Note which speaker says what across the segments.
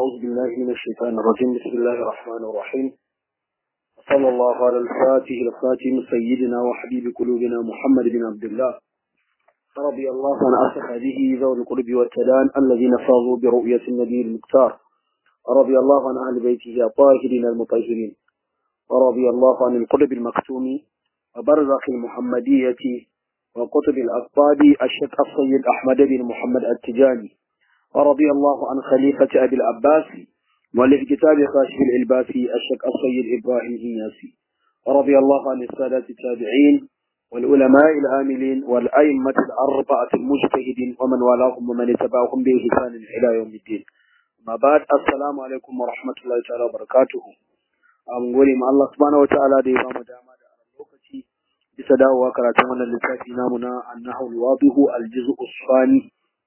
Speaker 1: أعوذ بالله من الشيطان الرجيم بسم الله الرحمن الرحيم صلى الله على الفاتح الخاتم سيدنا وحبيب قلوبنا محمد بن عبد الله رضي الله عن أصحابه ذوي القرب والتدان الذين فاضوا برؤية النبي المختار رضي الله عن أهل بيته الطاهرين المطهرين ورضي الله عن القلب المكتوم وبرزخ المحمدية وقطب الأقطاب الشيخ السيد أحمد بن محمد التجاني ورضي الله عن خليفة أبي العباس مؤلف كتاب خاشف الإلباسي الشيخ السيد إبراهيم إياسي ورضي الله عن السادة التابعين والعلماء العاملين والأئمة الأربعة المجتهدين ومن والاهم ومن اتبعهم بإحسان إلى يوم الدين ما بعد السلام عليكم ورحمة الله تعالى وبركاته an gode ma Allah subhanahu wataala da ya ba mu dama da aran lokaci bisa dawowa karatun wannan littafi namu na annahu alwadihu aljuz'u usfani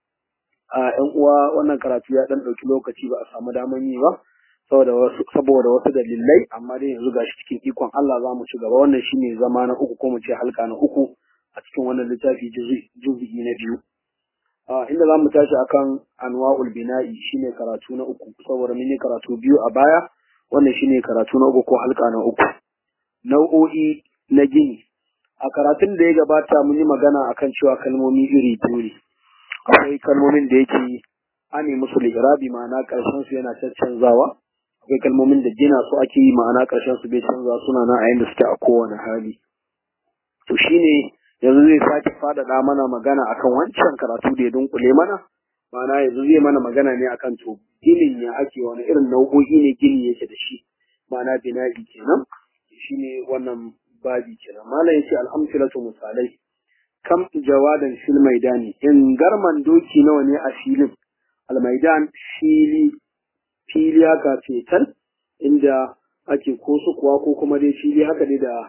Speaker 1: a yan uwa wannan karatu ya dan dauki lokaci ba a samu daman yi ba saboda wasu saboda wasu dalilai amma dai yanzu gashi cikin ikon Allah za mu ci gaba wannan shine zama na uku ko mu ce halka na uku a cikin wannan littafi juz'i na biyu inda za mu tashi akan anwa'ul bina'i shine karatu na uku saboda mun yi karatu biyu a baya wannan shine karatu na uku ko halka na uku nau'o'i na gini a karatun da ya gabata mun yi magana akan cewa kalmomi iri biyu ne akwai kalmomin da yake ane musu li'irabi ma'ana karshen su yana caccanzawa akwai kalmomin da gina su ake yi ma'ana karshen su bai canza suna na a yanda suke a kowane hali to shine yanzu zai sake faɗaɗa mana magana akan wancan karatu da ya dunkule mana ma'ana yanzu zai mana magana ne akan to ginin ya ake wani irin nau'o'i ne gini yake da shi ma'ana bina'i kenan shine wannan babi kenan malam yace alhamdulillah misalai kam jawadan fil maidani in garman doki nawa ne a filin almaidan fili fili haka fetal inda ake ko kuwa ko kuma dai fili haka dai da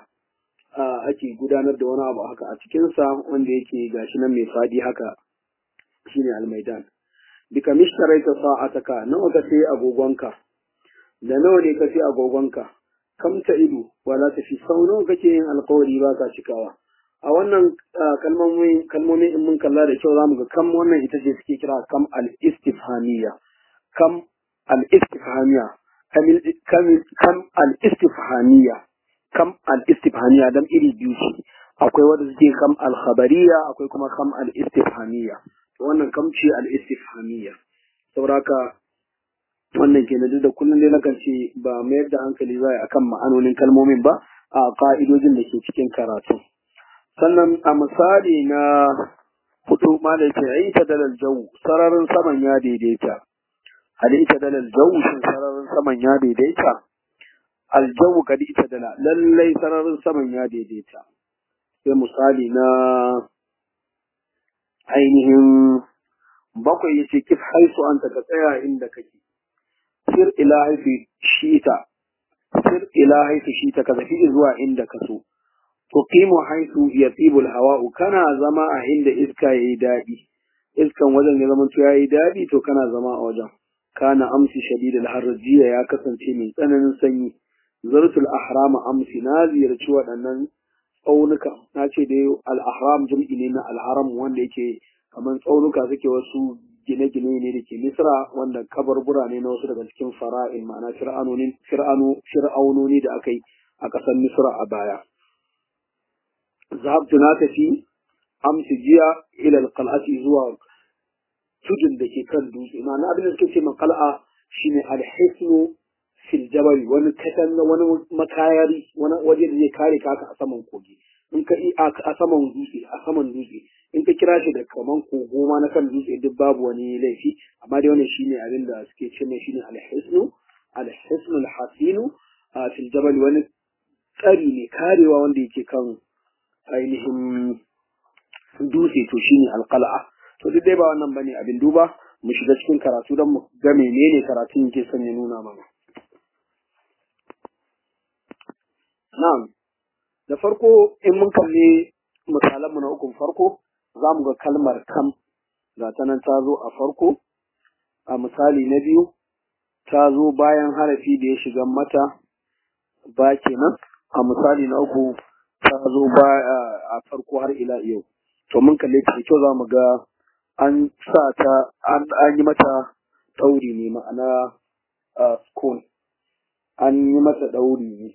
Speaker 1: ake gudanar da wani abu haka a cikinsa wanda yake gashi nan mai fadi haka shine almaidan bika mishtaraita sa'ataka nawa ka sai agogonka da nawa ne ka sai agogonka kam ta ido wala tafi sau nawa kake yin alkawari ba ka cikawa a wannan kalmomin kalmomin in mun kalla da kyau zamu ga kam wannan ita ce suke kira kam al istifhamiyya kam al istifhamiyya kam kam al istifhamiyya kam al istifhamiyya dan iri biyu ce akwai wanda suke kam al khabariyya akwai kuma kam al istifhamiyya wannan kam ce al istifhamiyya sauraka wannan ke duk da kullum dai nakan ce ba mayar da hankali za akan ma'anonin kalmomin ba a ka'idojin da ke cikin karatu sannan a misali na hudu ma da ke yi ta dalal jau sararin saman ya daidaita hali ita dalal jau shin sararin saman ya daidaita aljawu kadi ita dala lallai sararin saman ya daidaita sai misali na ainihin bakwai yace kif haisu anta ka tsaya inda kake sir ila haifi shita sir ila haifi shita ka tafi zuwa inda ka so tuqimu haisu yatibu alhawa'u kana zama a inda iska yayi dadi iskan wajen ya zama to yayi dadi to kana zama a wajen kana amsi shadidul harjiya ya kasance mai tsananin sanyi zartul ahram amsi na ziyarci waɗannan tsaunuka na ce dai al-ahram jam'i ne na al-haram wanda yake kamar tsaunuka suke wasu gine-gine ne da ke Misra wanda kabarbura ne na wasu daga cikin fara'in ma'ana fir'aunoni da aka yi a ƙasar Misra a baya. Zahabtu na tafi amsi jiya ila alqal'ati zuwa tudun da ke kan dutse ma'ana abin da suke ce qal'a shine alhisnu fil jabal wani katanga wani makayari wani waje da zai kare ka a saman kogi in ka a saman dutse a saman dutse in ka kira shi da kaman kogo ma na kan dutse duk babu wani laifi amma dai wannan shine abin da suke ce mai shine alhisnu alhisnu alhasinu a fil jabal wani tsari ne karewa wanda yake kan ainihin dutse to shine alqal'a to duk dai ba wannan bane abin duba mu shiga cikin karatu don mu ga menene karatun yake son ya nuna mana na'am da farko in mun kalli misalanmu na ukun farko za mu ga kalmar kam ga ta nan ta zo a farko a misali na biyu ta zo bayan harafi da ya shiga mata ba kenan a misali na uku ta zo ba a farko har ila yau to mun kalle ta da kyau za mu ga an sa ta an yi mata ɗauri ne ma'ana sukun an yi masa ɗauri ne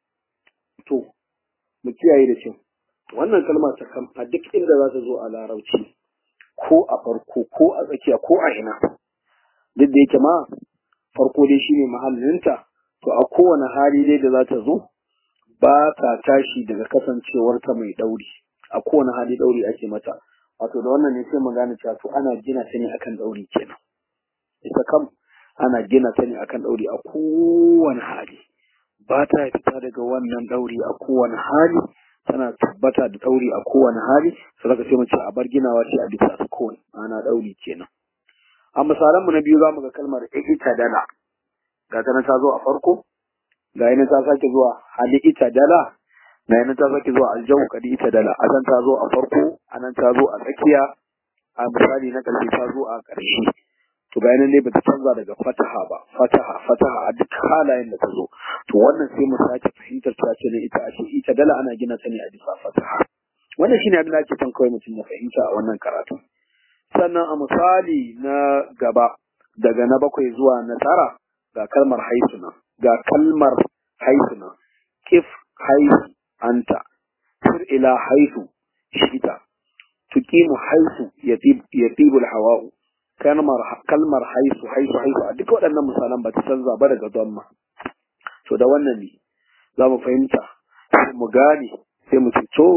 Speaker 1: to mu kiyaye da cin wannan kalma ta kam a duk inda za ta zo a larabci ko a farko ko a tsakiya ko a ina duk da yake ma farko dai shine mahallinta to a kowane hali dai da za ta zo ba ta tashi daga kasancewarta mai ɗauri a kowane hali ɗauri ake mata wato da wannan ne sai mu gane cewa to ana gina ta ne akan ɗauri kenan ita kam ana gina ta ne akan ɗauri a kowane hali ba ta fita daga wannan ɗauri a kowane hali tana tabbata da ɗauri a kowane hali sai ka sai mu ce a bar ginawa ce a bisa sukun ana ɗauri kenan a misalan mu na biyu za mu ga kalmar ita dala ga ta ta zo a farko ga yana ta sake zuwa hali ita dala ga yana ta sake zuwa aljau kadi ita dala a can ta zo a farko a nan ta zo a tsakiya a misali na ƙarshe ta zo a ƙarshe to ga nan dai bata canza daga fataha ba fataha fataha a duk halayen da ta zo to wannan sai mu sake fahimtar ta ce ne ita ashe ita dala ana gina ta ne a bisa fataha wannan shine abin da ake son kawai mutum ya fahimta a wannan karatu sannan a misali na gaba daga na bakwai zuwa na tara ga kalmar haisuna ga kalmar haisuna kif haisu anta sir ila haisu shita tuqimu haisu yatibul hawa'u kalmar kalmar haisu haisu haisu a duk waɗannan misalan ba ta canza ba daga damma to da wannan ne za mu fahimta sai mu gane sai mu ce to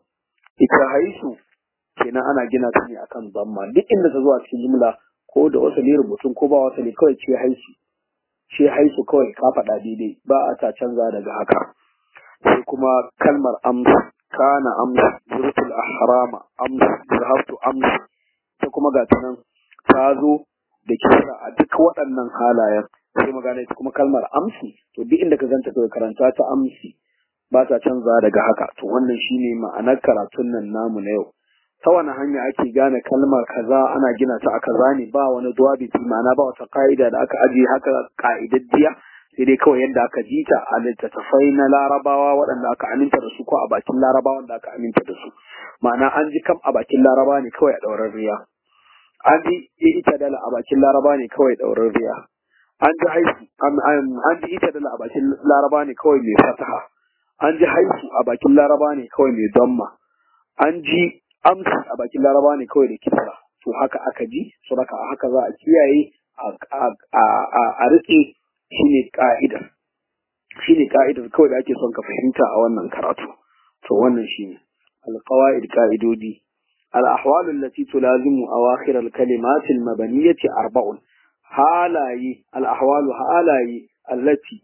Speaker 1: ita haisu kenan ana gina ta ne akan damma duk inda ta zo a cikin jumla ko da wasali rubutun ko ba wasali kawai ce haisu ce haisu kawai ka faɗa daidai ba a ta canza daga haka sai kuma kalmar amsu kana amsu zurtul ahrama amsu zahabtu amsu ta kuma ga ta nan ta zo da kira a duk waɗannan halayen sai magana ita kuma kalmar amsi to duk inda ka ganta kawai karanta ta amsi ba ta canza daga haka to wannan shine ma'anar karatun nan namu na yau ta wani hanya ake gane kalmar kaza ana gina ta a kaza ne ba wani duwabiti ma'ana ba wata ka'ida da aka ajiye haka ka'idaddiya sai dai kawai yadda aka ji ta a littattafai na larabawa waɗanda aka aminta da su ko a bakin larabawa wanda aka aminta da su ma'ana an ji kam a bakin laraba ne kawai a ɗaurar riya an ji ita dala a bakin laraba ne kawai ɗaurar riya an ji haisu an ji ita dala a bakin laraba ne kawai mai fataha an ji haisu a bakin laraba ne kawai mai damma an ji amsi a bakin laraba ne kawai da kisra to haka aka ji so haka haka za a kiyaye a rike shine ka'ida shine ka'idar kawai da ake son ka fahimta a wannan karatu to wannan shine alqawaid ka'idodi al-ahwal allati tulazimu awakhir al-kalimat al-mabaniyah arba'un halaye al-ahwal halaye allati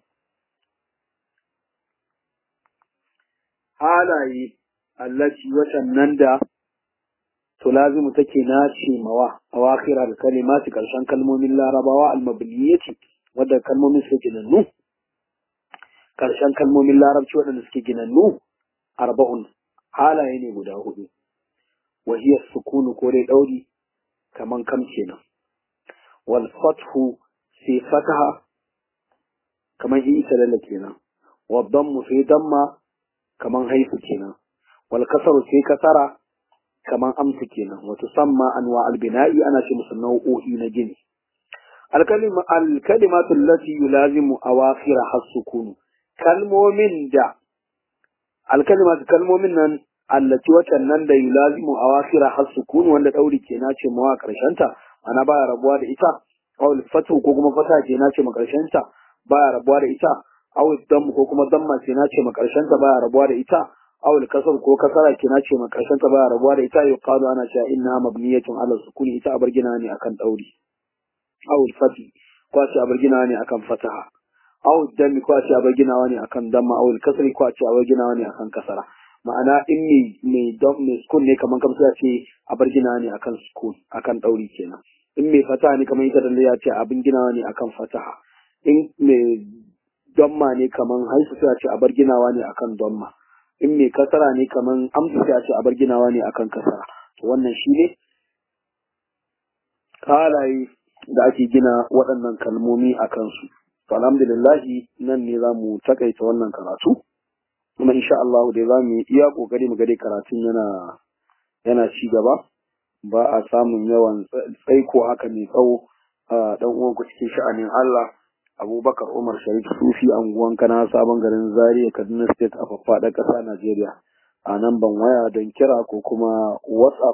Speaker 1: halaye allati watannan da tulazimu take nace mawa awakhir al-kalimat karshen kalmomin larabawa al-mabaniyah wadda kalmomin suke ginannu karshen kalmomin larabci waɗanda suke ginannu arba'un halaye ne guda hudu wahiyar sukunu ko dai ɗauri kaman kam kenan wal fathu sai fataha kaman in isa lalla kenan wal dammu sai damma kaman haifu kenan wal kasaru sai kasara kaman amsu kenan wato samma anwa al bina'i ana ce musu nau'o'i na gini الكلمة الكلمات التي يلازم أواخرها السكون kalmomin da alkalimatu kalmomin nan allati watan nan da yulazimu awakira har sukun wanda dauri ke nace mawa karshen ta ana baya rabuwa da ita aw fatu ko kuma fata ke nace ma karshen ta baya rabuwa da ita aw dam ko kuma damma ke nace ma karshen ta baya rabuwa da ita aw kasar ko kasara ke nace ma karshen ta baya rabuwa da ita yuqalu ana cewa inna mabniyatun ala sukuni ita abar gina ne akan dauri aw fati ko ce abar gina ne akan fataha aw dami ko ce abar ginawa ne akan damma aw kasri ko ce abar ginawa ne akan kasara ma'ana in me me dom me sukun ne kaman kamar ya ce abar ginawa ne akan sukun akan dauri kenan in me fataha ne kamar ita da ya ce abin ginawa ne akan fataha in me damma ne kaman haifu sai ya ce abar ginawa ne akan damma in me kasara ne kaman amsa sai ya ce abar ginawa ne akan kasara to wannan shine halaye da ake gina waɗannan kalmomi a kansu. To alhamdulillahi nan ne za mu takaita wannan karatu, kuma insha Allah dai za mu yi iya ƙoƙari mu gade karatun yana yana ci gaba, ba a samun yawan tsaiko haka mai tsawo a ɗan uwanku cikin sha'anin Allah. abubakar umar sharif sufi anguwan kana sabon garin zaria kaduna state a faffaɗa ƙasa najeriya a nan ban waya don kira ko kuma whatsapp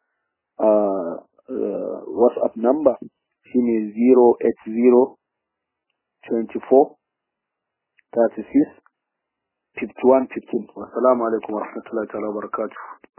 Speaker 1: whatsapp number shine 080 24 36 51 15 wassalamu alaikum warahmatullahi ta'ala barakatuh